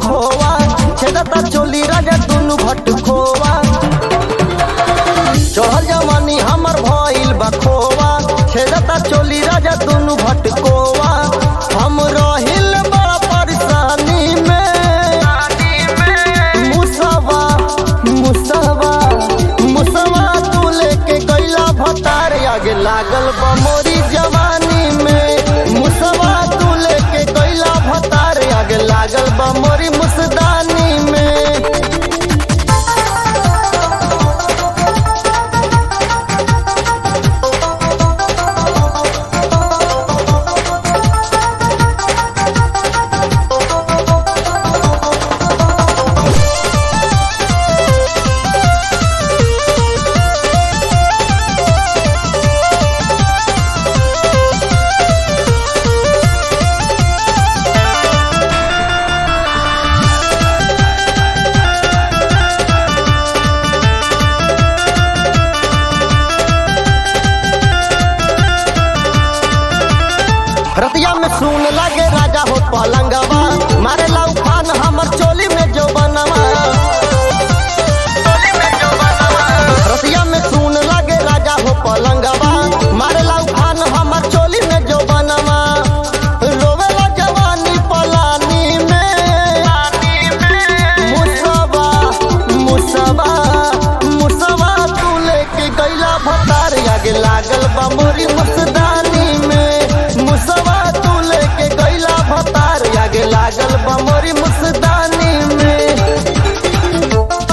खोवा छेदता चोली राजा दुनु भट खोवा चढ़ल जवानी हमर भइल बा खोवा छेदता चोली राजा दुनु भट कोवा हम रहिल बड़ा परेशानी में मुसवा मुसवा मुसवा तू लेके गईला भतार आगे लागल बा मोरी जवानी में मुसवा तू लेके गईला भतार आगे लागल बा मोरी मुसदानी में रतिया में सुन लगे राजा हो पलंगवा मारे लाउ खान हमर चोली में जो बनवा रतिया में सुन लगे राजा हो पलंगवा मारे लाउ खान हमर चोली में जो बनवा रोवेला जवानी पलानी में मुसवा मुसवा मुसवा तू लेके गईला भतार आगे लागल बा मोरी मुसदानी में मुसवा तू लेके गईला भतार आगे लागल बा मोरी मुसदानी में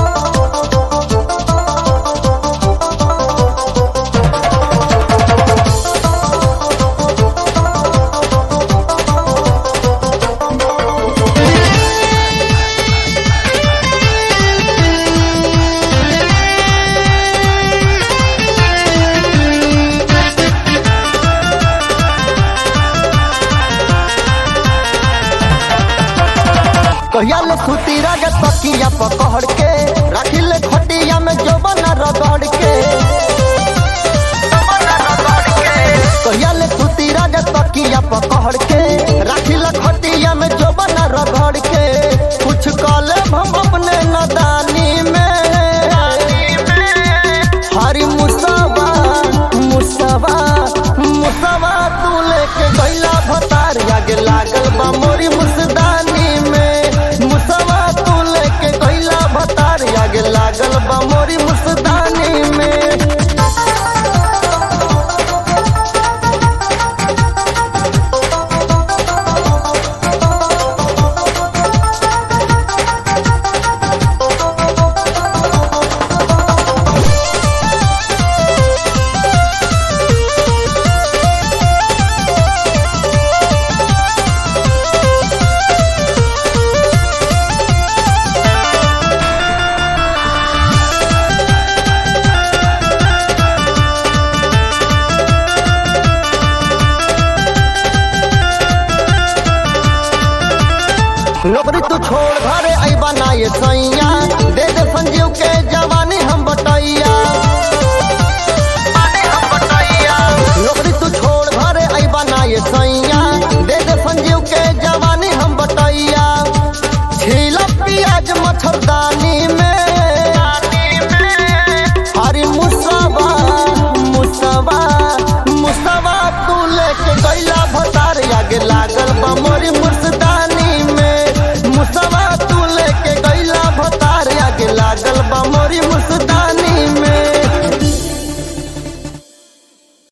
कहिया ले सुती राजा तकिया पकड़ के रखिल खटिया में जोबन रगड़ के कहिया ले सुती राजा तकिया पकड़ के रखिल खटिया में जोबन रगड़ के कुछ कले हम अपने नदानी में हरी मुसवा मुसवा मुसवा तू लेके गईला भतार आगे लागल बा मोरी मुसदानी में मुसवा तू लेके गईला भतार आगे लागल बा मोरी मुसदानी में नौकरी तू छोड़ घरे अइबा ना ये सैया